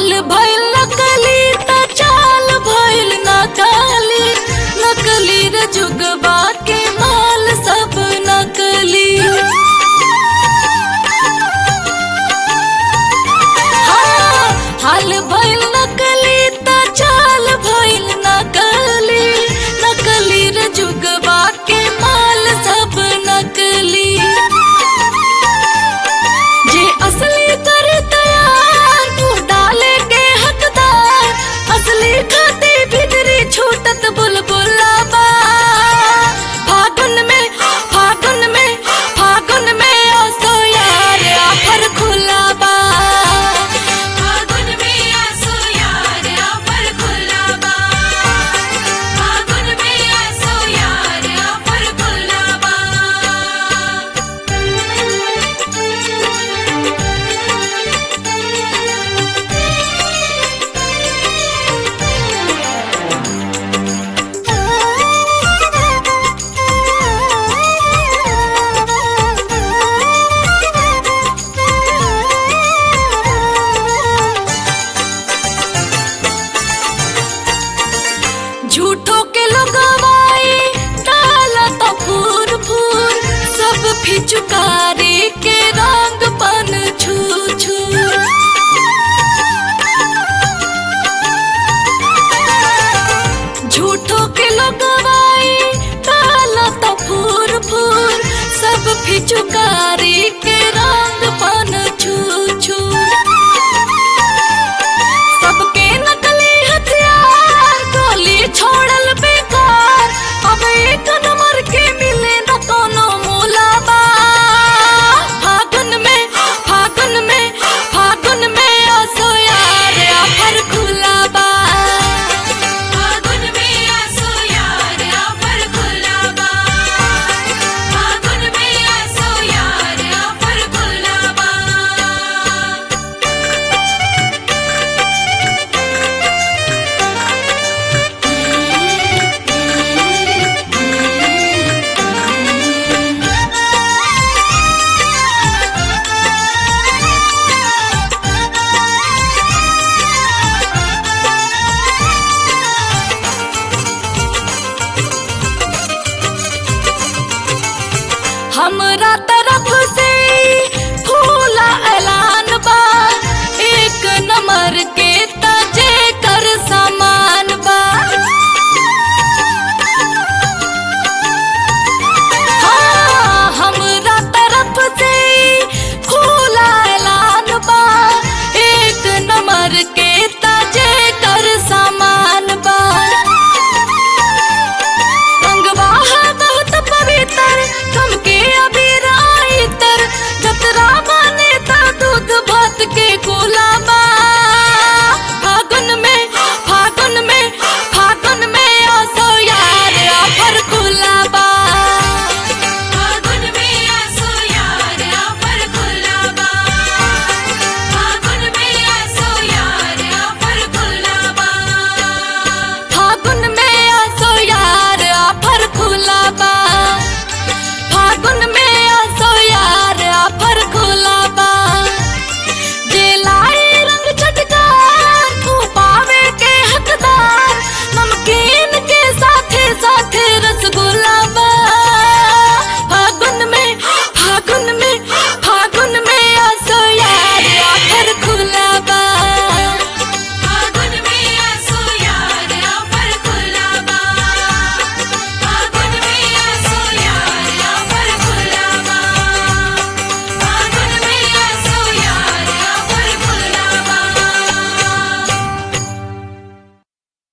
हाल भइल नकली त चाल भइल नकली नकली रे जुगबा के माल सब नकली हाँ, हाल भइल नकली त चाल भइल नकली नकली रे जुगबा के माल सब नकली जे असली कर तैयार तू डाले के हकदार असली खाती भीतरी छूटत बुलबुला बा फागुन में फागुन में फागुन में असो यार आफर खुला बा फागुन में आसो यार आफर खुला बा फागुन में आसो यार आफर खुला बा झूठो के लगवाई डाला तो फूर फूर सब फिचुकारी के रंग पन छू छू झूठो के लगवाई डाला तो फूर फूर सब फिचुकारी के रंग पन छू छू सबके नकली हथियार गोली छोड़ल बेकार अब एक नंबर के मिले न कोनो मोलाबा फागुन में फागुन में फागुन में असो यार आफर खुलाबा फागुन में आसो यार आफर खुला बा फागुन में आसो यार आफर खुला बा हमरा त